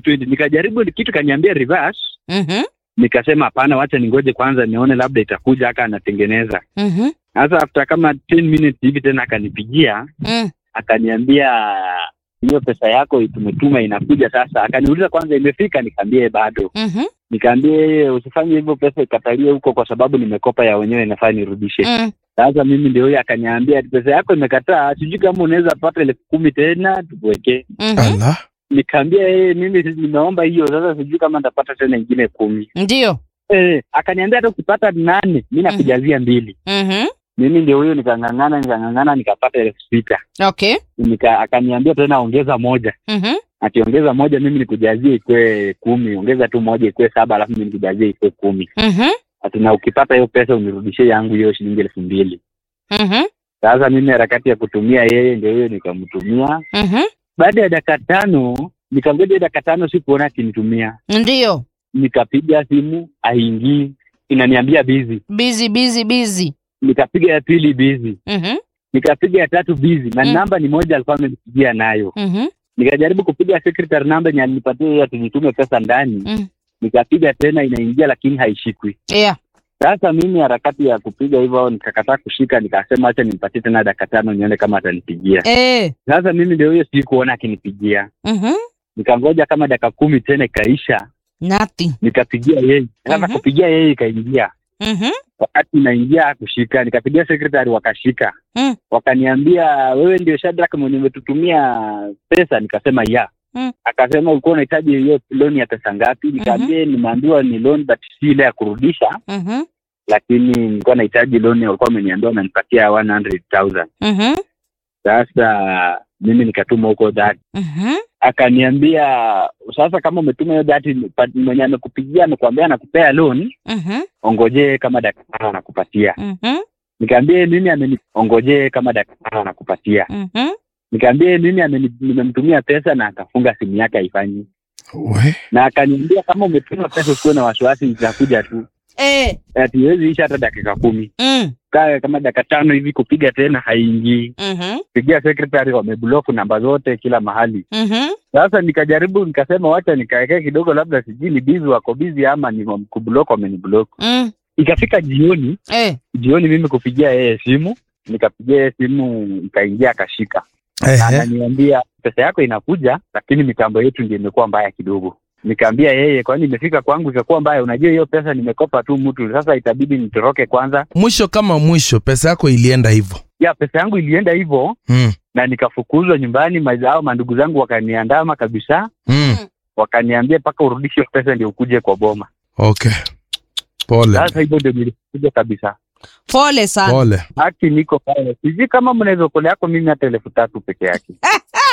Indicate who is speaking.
Speaker 1: 220 nikajaribu kitu kaniambia reverse
Speaker 2: Mhm.
Speaker 1: nikasema hapana wacha ningoje kwanza nione labda itakuja aka anatengeneza
Speaker 2: Mhm.
Speaker 1: sasa after kama 10 minutes hivi tena akanipigia
Speaker 2: Mm.
Speaker 1: akaniambia hiyo pesa yako tumetuma inakuja sasa akaniuliza kwanza imefika nikaambia bado
Speaker 2: Mhm.
Speaker 1: nikaambia yeye usifanye hivyo pesa ikatalie huko kwa sababu nimekopa ya wenyewe inafaa nirudishe
Speaker 2: Mm.
Speaker 1: sasa mimi ndio huyo akaniambia ati pesa yako imekataa sijui kama unaweza pata elfu kumi tena tukuwekee
Speaker 2: Mhm.
Speaker 3: ala
Speaker 1: nikaambia yeye mimi nimeomba hiyo sasa sijui kama nitapata tena ingine kumi
Speaker 2: Ndio.
Speaker 1: eh, akaniambia hata ukipata nane mi nakujazia mbili
Speaker 2: Mhm.
Speaker 1: mimi ndio huyo nikang'ang'ana nikang'ang'ana nikapata elfu sita
Speaker 2: Okay.
Speaker 1: nika akaniambia tena ongeza moja
Speaker 2: Mhm.
Speaker 1: akiongeza moja mimi nikujazie ikwe kumi ongeza tu moja ikwe saba alafu mimi nikujazie ikwe kumi
Speaker 2: Mhm.
Speaker 1: ati na ukipata hiyo pesa unirudishie yangu hiyo shilingi elfu mbili
Speaker 2: Mhm.
Speaker 1: sasa mimi harakati ya kutumia yeye ndio hiyo nikamtumia
Speaker 2: Mhm.
Speaker 1: baada ya dakika tano nikangoja hiyo dakika tano sikuona akinitumia
Speaker 2: Ndio.
Speaker 1: nikapiga simu aingii inaniambia bizi
Speaker 2: Busy busy busy.
Speaker 1: nikapiga ya pili bizi
Speaker 2: Mhm.
Speaker 1: nikapiga ya tatu bizi na
Speaker 2: Mm.
Speaker 1: namba ni moja alikuwa amenipigia nayo
Speaker 2: Mhm.
Speaker 1: nikajaribu kupiga secretary namba yenye alinipatia hiyo ati nitume pesa ndani
Speaker 2: Mm.
Speaker 1: nikapiga tena inaingia lakini haishikwi
Speaker 2: Yeah.
Speaker 1: sasa mimi harakati ya kupiga hivyo nikakataa kushika nikasema acha nimpatie tena dakika tano nione kama atanipigia
Speaker 2: Eh.
Speaker 1: sasa mimi ndio huyo sikuona akinipigia
Speaker 2: Mhm.
Speaker 1: nikangoja kama dakika kumi tena ikaisha
Speaker 2: Nothing.
Speaker 1: nikapigia yeye sasa
Speaker 2: Mhm.
Speaker 1: kupigia yeye ikaingia
Speaker 2: Mhm.
Speaker 1: wakati inaingia kushika nikapigia secretary wakashika
Speaker 2: Mm.
Speaker 1: wakaniambia wewe ndio Shadrack mwenye umetutumia pesa nikasema ya
Speaker 2: Mm.
Speaker 1: akasema ulikuwa unahitaji hiyo loan ya pesa ngapi nikaambia nimeambiwa ni loan but si ile ya kurudisha
Speaker 2: Mhm.
Speaker 1: lakini nilikuwa nahitaji loan walikuwa wameniambia wamenipatia 100,000
Speaker 2: Mhm.
Speaker 1: sasa mimi nikatuma huko that
Speaker 2: Mhm.
Speaker 1: akaniambia sasa kama umetuma hiyo that mwenye amekupigia amekwambia anakupea loan
Speaker 2: Mhm.
Speaker 1: ongojee kama dakika tano anakupatia
Speaker 2: Mhm.
Speaker 1: nikaambia mimi ameni ongojee kama dakika tano anakupatia
Speaker 2: Mhm.
Speaker 1: nikaambia mimi ameni- nimemtumia pesa na akafunga simu yake haifanyi
Speaker 3: we
Speaker 1: na akaniambia kama umetuma pesa usikuwe na wasiwasi itakuja tu
Speaker 2: Eh.
Speaker 1: ati iwezi isha hata dakika kumi
Speaker 2: Mm.
Speaker 1: kaa kama dakika tano hivi kupiga tena haingii
Speaker 2: Mhm.
Speaker 1: pigia secretary wameblock namba zote kila mahali
Speaker 2: Mhm.
Speaker 1: sasa nikajaribu nikasema wacha nikaekea kidogo labda sijui ni bizi wako bizi ama ni kublock wameniblock
Speaker 2: Mm.
Speaker 1: ikafika jioni
Speaker 2: Eh.
Speaker 1: jioni mimi kupigia yeye simu nikapigia yeye simu ikaingia akashika na
Speaker 3: ehe
Speaker 1: ananiambia pesa yako inakuja lakini mitambo yetu ndio imekuwa mbaya kidogo nikaambia yeye kwani imefika kwangu ikakuwa mbaya unajua hiyo pesa nimekopa tu mtu sasa itabidi nitoroke kwanza
Speaker 3: mwisho kama mwisho pesa yako ilienda hivyo
Speaker 1: ya pesa yangu ilienda hivyo
Speaker 3: mm.
Speaker 1: na nikafukuzwa nyumbani mazao mandugu zangu wakaniandama kabisa
Speaker 3: mm.
Speaker 1: wakaniambia mpaka urudishe hiyo pesa ndio ukuje kwa boma
Speaker 3: okay pole
Speaker 1: sasa hivyo ndio nilikuja kabisa
Speaker 2: Pole sana.
Speaker 3: pole
Speaker 1: haki niko pale sijui kama mnaweza kolea yako mimi hata elfu tatu peke yake